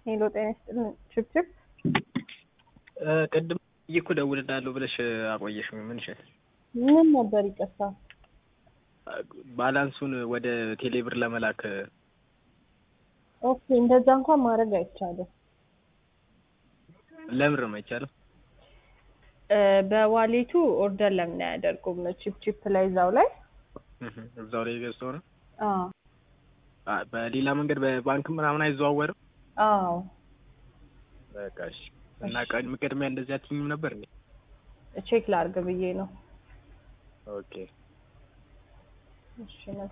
ሄሎ ጤና ይስጥልን ችብችብ ቅድም እኮ እደውልልሃለሁ ብለሽ አቆየሽ። ምን ይሻል? ምን ነበር ይቅርታ? ባላንሱን ወደ ቴሌብር ለመላክ ኦኬ እንደዛ እንኳን ማድረግ አይቻልም። ለምር ነው አይቻልም? እ በዋሌቱ ኦርደር ለምን አያደርጉም? ቺፕ ላይ እዛው ላይ እዛው ላይ ገዝተው ነው። አዎ አ- በሌላ መንገድ በባንክ ምናምን አይዘዋወርም። አዎ በቃ እሺ። እና ቀድም ቅድሚያ እንደዚህ አትይኝም ነበር እንዴ? ቼክ ላርግ ብዬ ነው። ኦኬ እሺ